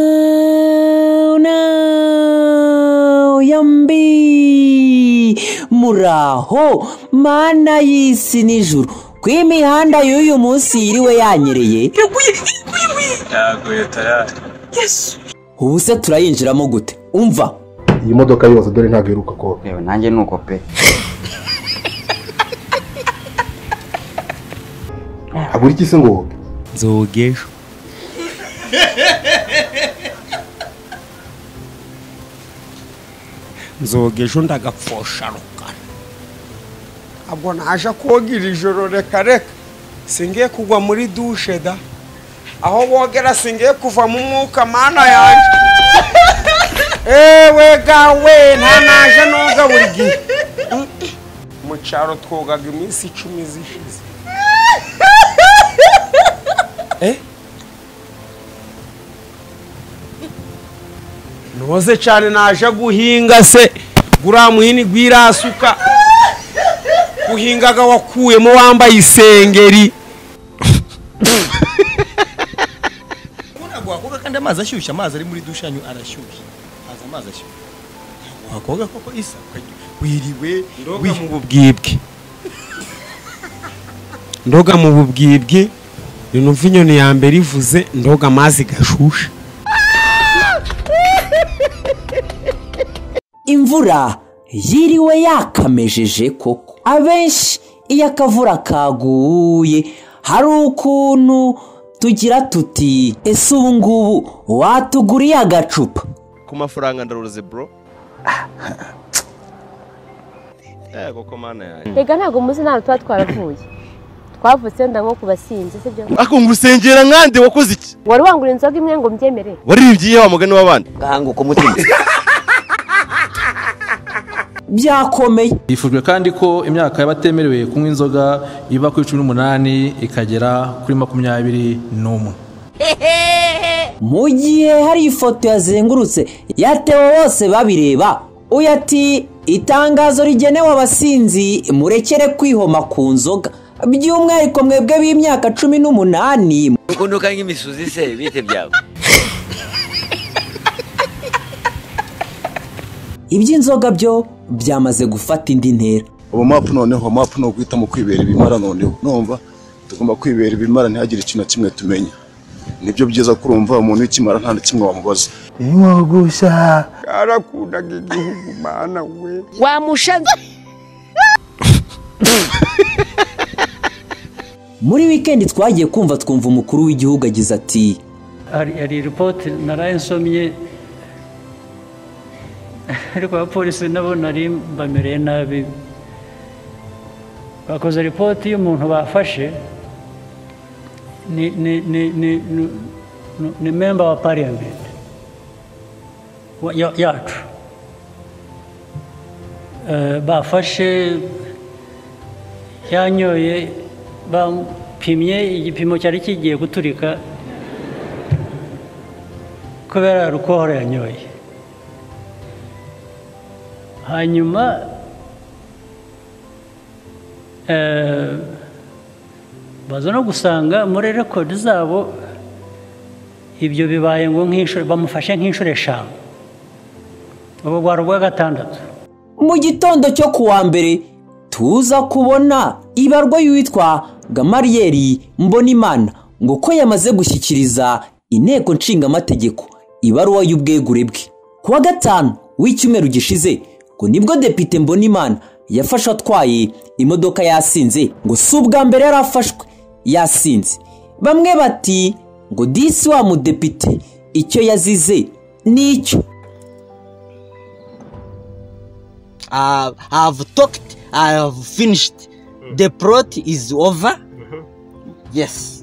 Now, now, yambi muraho mana y'isi n'ijuru ku imihanda y'uyu munsi yiriwe yanyereye iraguye iguye yaguye tayari yesu ubu se turayinjiramo gute umva iyi modoka yose dore ntabwo iheruka ko reba nanjye ni uko pe agura iki se ngo nzogesho nzogesho ndagapfusha rukara ntabwo naje koga iri joro reka reka singiye kugwa muri dushe da aho bogera singiye kuva mu mwuka mana yanjye ewe gawe nta naje noga buri gihe mu cyaro twogaga iminsi icumi zishize Eh? ntuze cyane naje guhinga se guriya muhini gwirasuka guhingaga wakuyemo wambaye isengeri wakoga kandi amazi ashyushye amazi ari muri dushe yanyu arashyushye haza amazi ashyushye wakoga koko isa ukajya- wiriwe ndoga wi- mu bubwibwe ndoga mu bubwibwe numva inyoni ya mbere ivuze ndoga amazi gashushe imvura yiriwe yakamejeje koko abenshi iyo akavura kaguye hari ukuntu tugira tuti ese ubu ngubu watuguriye agacupa ku mafaranga ndaruze bro yego ko mana yanjye rega ntabwo muzi ntabwo tuba twaravuye twavutse wenda nko ku basinzi sibyo akumva urusengera nkande wakoze iki wari wangura inzoga imwe ngo mbyemere waririmbye iyihe wa mugani w'abandi gahanguka umutima byakomeye hifujwe kandi ko imyaka y'abatemerewe kunywa inzoga iva kuri cumi n'umunani ikagera kuri makumyabiri n'umwe mu gihe hari ifoto yazengurutse yatewe bose babireba uyu ati itangazo rigenewe abasinzi murekere kwihoma ku nzoga by'umwihariko mwebwe b'imyaka cumi n'umunani nuko nduka nk'imisuzi se bite byawe iby'inzoga byo byamaze gufata indi ntera ubu mapu noneho mapu ni uguhitamo kwibera ibimara noneho numva tugomba kwibera ibimara ntihagire ikintu na kimwe tumenya nibyo byiza kurumva umuntu w'ikimara nta na kimwe wamubaza karakundaga igihugu mana we wamushaza muri wikendi twagiye kumva twumva umukuru w'igihugu agize ati hari hari ripoti naraye nsomye ariko abapolisi nabo nari bamereye nabi bakoze ripoti y'umuntu bafashe ni ni ni ni ni- ni- ni memba wa parliament wa- ya- yacu Eh, bafashe yanyoye bapimye igipimo cyari kigiye guturika kubera rukohora yanyoye hanyuma eh, baza no gusanga muri rekodi zabo ibyo bibaye ngo nk'inshuro bamufashe nk'inshuro eshanu ubu rwari ubwa gatandatu mu gitondo cyo ku wa mbere tuza kubona ibarwa y'uwitwa gamariyeri mbonimana ngo ko yamaze gushyikiriza inteko nshingamategeko ibaruwa y'ubwegure bwe ku wa gatanu w'icyumweru gishize ngo nibwo depite mbonimana yafashe atwaye imodoka yasinze ngo si ubwa mbere yari afashwe yasinze bamwe bati ngo disi wa mudepite icyo yazize nicyo I have talked, I have finished. The plot is over. Yes.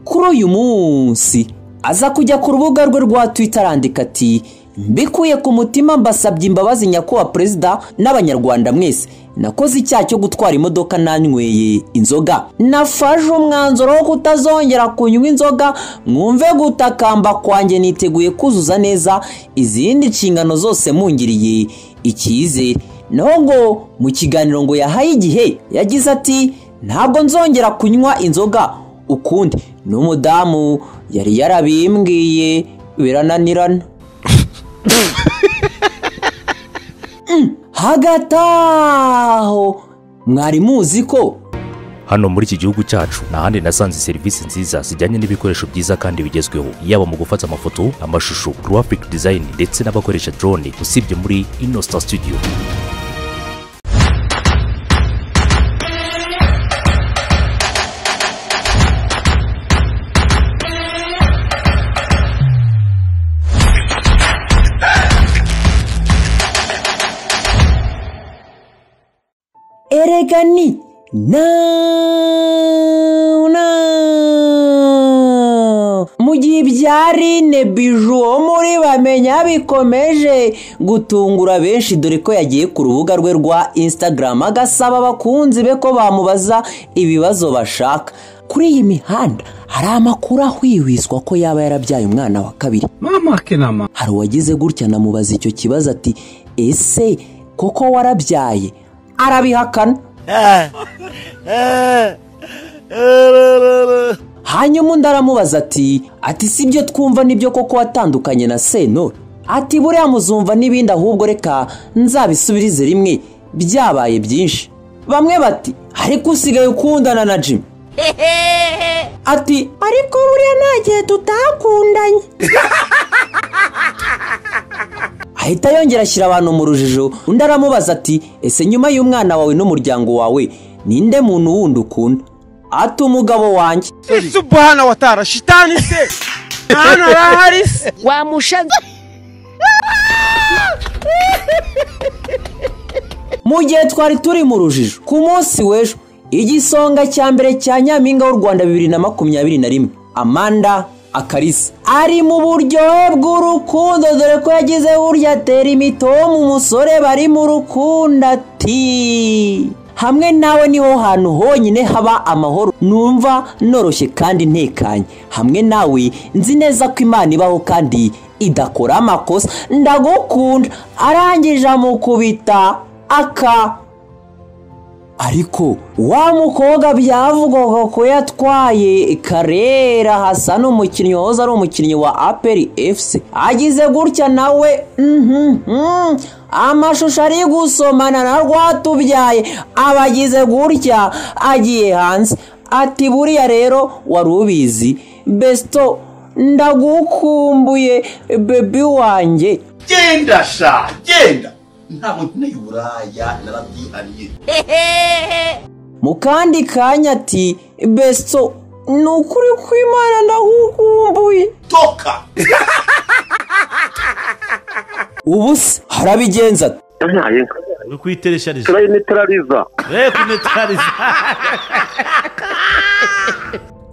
kuri uyu munsi aza kujya ku rubuga rwe rwa twita arandika ati mbikuye ku mutima mbasabye imbabazi nyakubahwa perezida n'abanyarwanda mwese nakoze icyaha cyo gutwara imodoka nanyweye inzoga nafashe umwanzuro wo kutazongera kunywa inzoga mwumve gutakamba kwanjye niteguye kuzuza neza izindi nshingano zose mungiriye icyizere naho ngo mu kiganiro ngo yahaye igihe yagize ati ntabwo nzongera kunywa inzoga ukundi n'umudamu yari yarabimbwiye birananirana Mm, hagati aho mwari muzi ko hano muri iki gihugu cyacu nta handi nasanze serivisi nziza zijyanye n'ibikoresho byiza kandi bigezweho yaba mu gufata amafoto amashusho graphic design ndetse n'abakoresha drone usibye muri inostar studio erega ni nawu nawu mu gihe ibyarine biju wo muri bamenya bikomeje gutungura benshi dore ko yagiye ku rubuga rwe rwa instagram agasaba abakunzi be ko bamubaza ibibazo bashaka kuri iyi mihanda hari amakuru ahwihwiswa ko yaba yarabyaye umwana wa kabiri mama kenama hari uwagize gutya namubaza icyo kibazo ati ese koko warabyaye arabihakana hanyuma undi aramubaza ati ati si ibyo twumva nibyo koko watandukanye na sentore ati buriya muzumva n'ibindi ahubwo reka nzabisubirize rimwe byabaye byinshi bamwe bati ariko usigaye ukundana na jimmy ati ariko buriya nta gihe tutakundanye ahita yongera ashyira abantu mu rujijo undi aramubaza ati ese nyuma y'umwana wawe n'umuryango wawe ninde muntu wundi ukunda ati umugabo wanjye ese ubuhana watara shitani se hano harahari se wamushaze mu gihe twari turi mu rujijo ku munsi w'ejo igisonga cya mbere cya nyampinga w'u rwanda bibiri na makumyabiri na rimwe amanda akarisa ari mu buryohe bw'urukundo dore ko yagize burya atera imitomu umusore bari mu rukundo ati hamwe nawe niho hantu honyine haba amahoro numva noroshye kandi ntekanye hamwe nawe nzi neza ko imana ibaho kandi idakora amakosa ndagukunda arangije amukubita aka ariko wa mukobwa byavugwaga ko yatwaye karera hasa n'umukinnyi wahoze ari umukinnyi wa aperi efuse agize gutya nawe mhm, amashusho ari gusomana na rwatubyaye aba agize gutya agiye hanze ati buriya rero wari ubizi besito ndagukumbuye bebi wanjye genda sha genda ntabwo nkeneye uburaya narabyihariye mu kandi kanya ati besito ni ukuri kw'imana ndagukumbuye toka ubu se harabigenza ati uri kuyitereshariza turayinetarariza we kunetarariza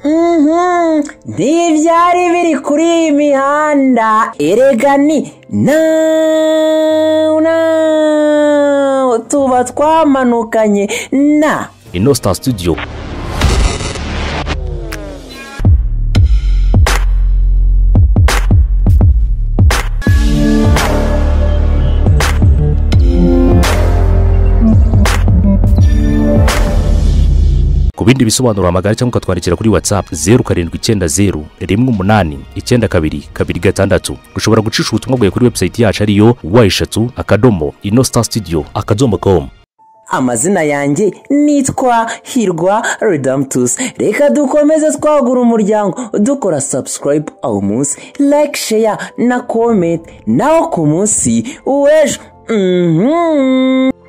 Mhm, ntibyari biri kuri iyi mihanda erega ni nawu nawu tuba twamanukanye na inostar studio ku bindi bisobanuro hamagara cyangwa ukatwandikira kuri whatsapp zeru karindwi icyenda zeru rimwe umunani icyenda kabiri kabiri gatandatu ushobora gucisha ubutumwa bwawe kuri webusayiti yacu ariyo wa eshatu akadomo inostar studio akadomo com amazina yanjye nitwa hirwa redamtusi reka dukomeze twagura umuryango dukora sabusikarayibu awo munsi like sheya na komenti nawo ku munsi w'ejo Mhm.